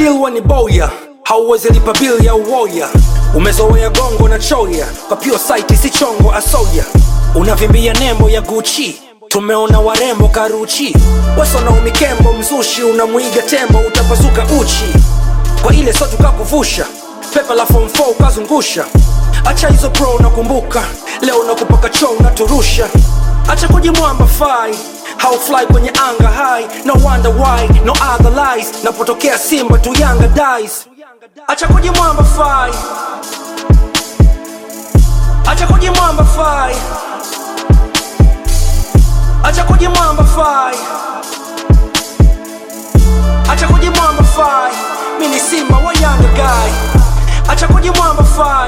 bilwa ni boya hauwezi lipa bil ya uwoya umezoea gongo na choya kwa pure site si chongo asoya unavimbia nembo ya guchi tumeona warembo karuchi wasona umikembo mzushi unamwiga tembo utapasuka uchi kwa ile so tukakuvusha pepa la form 4 ukazungusha acha hizo pro nakumbuka leo nakupaka cho unaturusha acha kujimwamba fai how fly kwenye anga high no wonder why no other lies napotokea simba tu yanga dies acha kujimwamba fai acha kujimwamba fai acha kujimwamba fai acha kujimwamba fai mi ni simba wa yanga guy acha kujimwamba fai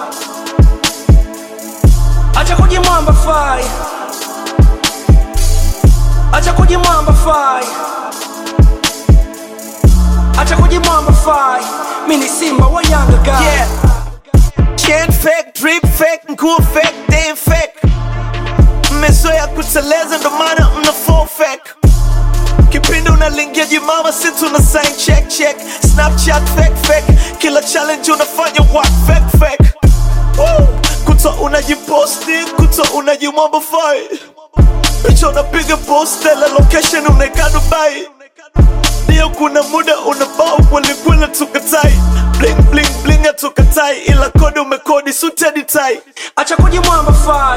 acha kujimwamba fai acha kujimwamba fai acha kujimwamba fai mi ni simba wa yanga guy Yeah. Chain fake, drip fake, nguo fake, damn fake. Mmezoea kuteleza ndo maana mna fall fake. Kipindi unalingia jimama si tuna sign check check. Snapchat fake fake. Kila challenge unafanya what fake fake. Woo! Kuto unajiposti, kuto unajimwambafai. Picha unapiga post, la location unaeka Dubai. Ndio kuna muda unabao kwelikweli tukatai bling bling bling atukatai ila kodi umekodi sutedi tai acha kujimwamba fai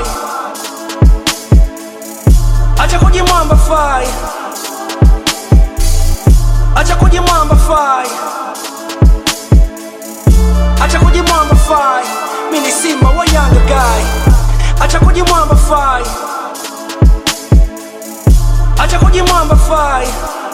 acha kujimwamba fai acha kujimwamba fai acha kujimwamba fai mi ni simba wa yanga guy acha kujimwamba fai acha kujimwamba fai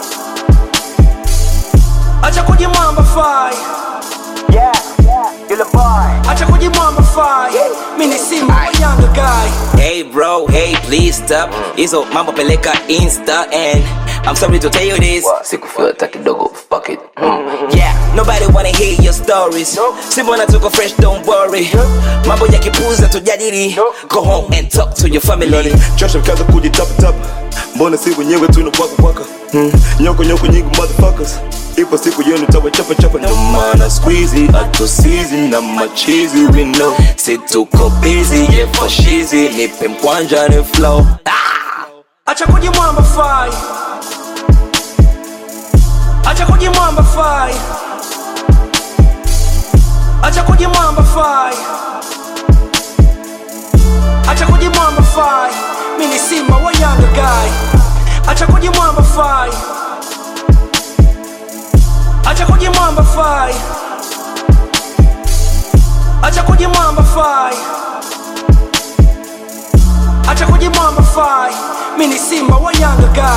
acha kujimwamba fai Yeah, yule boy. acha kujimwamba fai mi ni simba wa yanga guy Hey bro, hey please stop hizo mambo peleka insta and I'm sorry to tell you this sikufeel hata kidogo fuck it mm. yeah nobody wanna hear your stories simbona tuko fresh don't worry mambo ya kipuza tujadili go home and talk to your family Nani chosha kaza kujitapatapa mbona si wenyewe tunawakawaka hmm. nyoko nyoko nyingi motherfuckers ipo siku yenu tawachapachapa ndo maana squeezy atusizi na machizi we know si tuko busy yeah for shizi nipe mkwanja ni flow acha kujimwamba fai acha kujimwamba fai acha kujimwamba fai acha kujimwamba fai mi ni simba wa yanga guy acha kujimwamba fai acha kujimwamba fai acha kujimwamba fai acha kujimwamba fai mi ni simba wa yanga guy